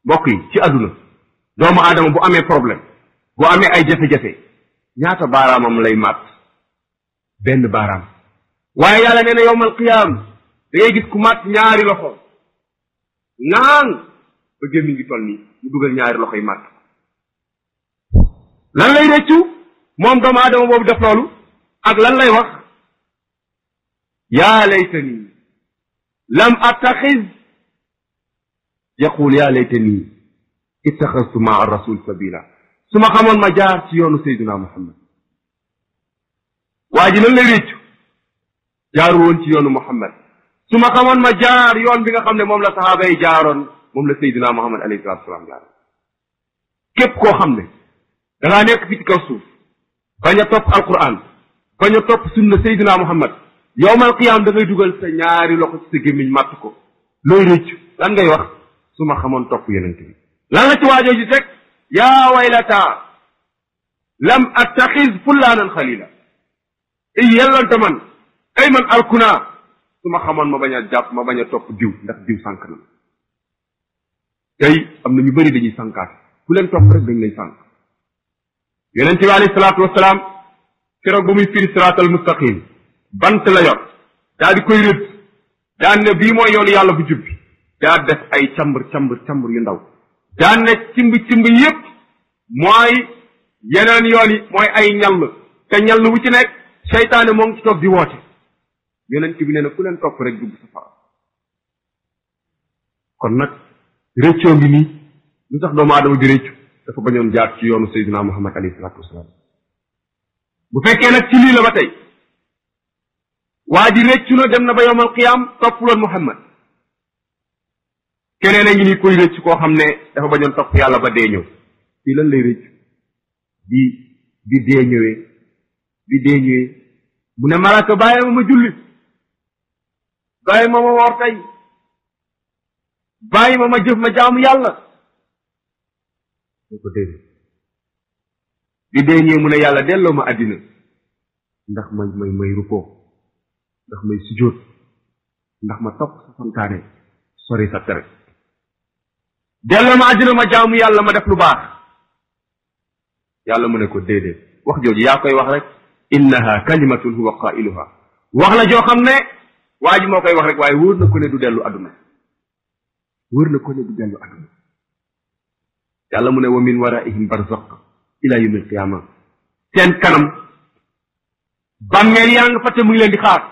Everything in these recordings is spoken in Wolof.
mbokk yi ci àdduna doomu aadama bu amee problème bu amee ay jafe-jafe ñaata baaraamam lay màtt benn baaraam waaye yàlla nee na yowmal qiyaam da ngay gis ku màtt ñaari loxo naan ba gémmi ngi toll nii mu dugal ñaari loxo yi màtt lan lay rëccu moom doomu aadama boobu def loolu ak lan lay wax yaa laytani lam attaxiz yaqul yaa laytani ittaxastu maa rasul sabila su ma xamoon ma jaar ci yoonu sayduna muhammad waa ji lan lay réccu jaaru woon ci yoonu muhammad su ma xamoon ma jaar yoon bi nga xam ne moom la saxaaba yi jaaroon moom la sayduna muhammad alayhi salatu wasalaam jaaroon képp koo xam ne da ngaa nekk fi ci kaw suuf bañ a topp alquran bañ a topp sunna sayduna muhammad yowmal qiyaam da ngay dugal sa ñaari loxo ci sa gémmiñ màtt ko looy réccu lan ngay wax su ma xamoon topp yonent bi lan la ci waajoo ji teg yaa waylata lam attaxiz fullaanan xalila ay yellante man ay man alkunaa su ma xamoon ma bañ a jàpp ma bañ a topp diw ndax diw sànk na tey am na ñu bëri dañuy sànkaat ku leen topp rek dañ lay sànk yonent bi alayhi salaatu wasalaam keroog ba muy firi siraatal mustaqim bant la yor daa di koy rëdd daan ne bii mooy yoonu yàlla bu jubbi daa def ay cambur cambur cambur yu ndaw daan ne cimb cimb yépp mooy yeneen yoon yi mooy ay ñall te ñall wu ci nekk seytaane moo ngi ci toog di woote yonent bi nee na ku leen topp rek dugg safara kon nag réccoo ngi nii lu tax doomu aadama di réccu dafa bañoon jaar ci yoonu sayyidina muhammad alayhi salaatu wasalaam bu fekkee nag ci lii la ba tey waa ji réccu na dem na ba yowmal qiyaam toppuloon muhammad keneen a ngi ni koy rëcc koo xam ne dafa bañoon topp yàlla ba dee ñëw fii lan lay rëcc bi bi dee ñëwee bi dee ñëwee mu ne malaaka bàyyi ma ma julli bàyyi ma ma woor tey bàyyi ma ma jëf ma jaamu yàlla soo ko dee bi dee ñëwee mu ne yàlla delloo ma àddina ndax may may may rukkoo ndax may sujjóot ndax ma topp sa santaane sori sa tere delloo ma àddina ma jaamu yàlla ma def lu baax yàlla mu ne ko déedéet wax jooju yaa koy wax rek innaha kalimatun huwa qailuha wax la joo xam ne waa ji moo koy wax rek waaye wóor na ko ne du dellu àdduna wóor na ko ne du dellu àdduna yàlla mu ne wa min waraihim barzaq ila yawmi alqiyama seen kanam bàmmeel yaa nga fa te mu ngi leen di xaar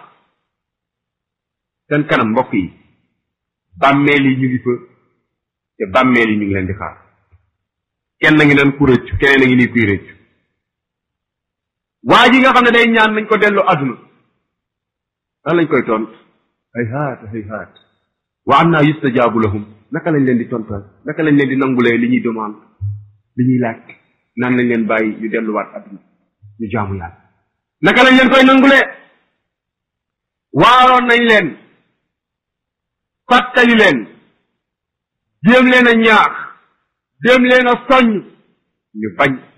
seen kanam mbokk yi bàmmeel yi ñu ngi fa te bàmmeel yi ñu ngi leen di xaar kenn ngi naan ku rëccu keneen a ngi nii kuy rëccu waa ji nga xam ne day ñaan nañ ko delloo àdduna lan lañ koy tont hay haat hay haat wa am naa yustajaabu lahum naka lañ leen di tontal naka lañ leen di nangulee li ñuy demande li ñuy laaj naan lañ leen bàyyi ñu delluwaat àdduna ñu jaamu yàlla naka lañ leen koy nangulee waaroon nañ leen fàttali leen jéem leen a ñaax jéem leen a soññ ñu bañ